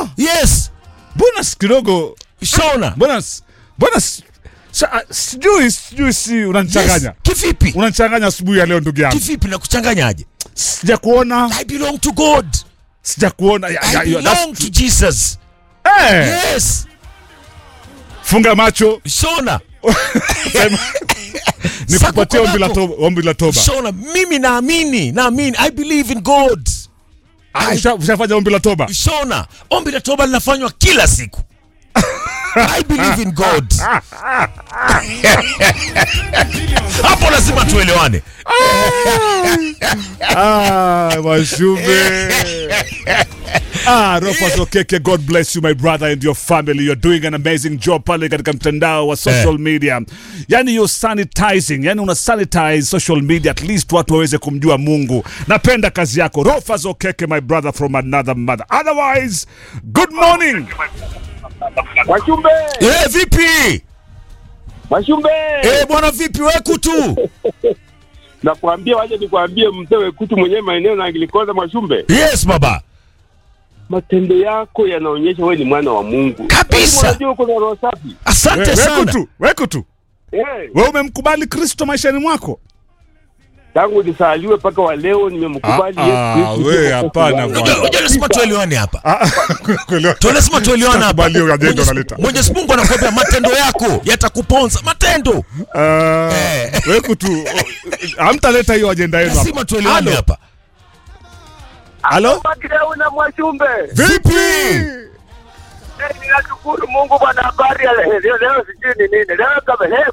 Ah, yes mbona s- kidogo shona mbona s- mbona s- sa- ah, sijui sijui si unanichanganya yes. kivipi unanichanganya asubuhi ya leo ndugu yangu kivipi na kuchanganyaje sija kuona i belong to god sija kuona ya, i ya, ya, belong to jesus Eh, yes funga macho shona sema- nikupatie Sako ombi la kwako. toba, ombi la toba. shona mimi naamini naamini i believe in god Ah, usha- ushafanya ombi la toba shona ombi la toba linafanywa kila siku i believe in god hapo lazima tuelewane Ah, Mashube. Ah, Rofas Okeke, God bless you my brother and your family. You're doing an amazing job pale katika mtandao wa social Eh. media. Yani you're sanitizing, yani una sanitize social media at least watu waweze kumjua Mungu. Napenda kazi yako. Rofas Okeke, my brother from another mother. Otherwise, good morning. Washumbe, eh vipi Washumbe, eh bwana vipi weku tu nakwambia waje nikwambie mzee Wekutu mwenyewe maeneo na Anglikana Mwashumbe, yes baba matendo yako yanaonyesha wewe ni mwana wa Mungu Kabisa. Lakini Unajua uko na roho safi asante We- sana Weku tu, weku tu. eh. Wewe umemkubali Kristo maishani mwako? Tangu nisaliwe mpaka wa leo nimemkubali Ah, Yesu ah, Kristo. we, Kristo hapana wangu. bwana. Unajua- unajua lazima tuelewane hapa Ah, kuelewa. Tu lazima tuelewane hapa Sitakubali hiyo ajenda Mwenyezi- unaleta. Mwenyezi Mungu anakuambia matendo yako yatakuponza matendo Ah, Eh. weku tu. Hamtaleta hiyo ajenda yenu hapa. lazima tuelewane Halo? hapa Halo? Makideu na Mwashumbe, Vipi? Eh, ninashukuru Mungu bwana, habari ya leo leo, sijui ni nini leo kama leo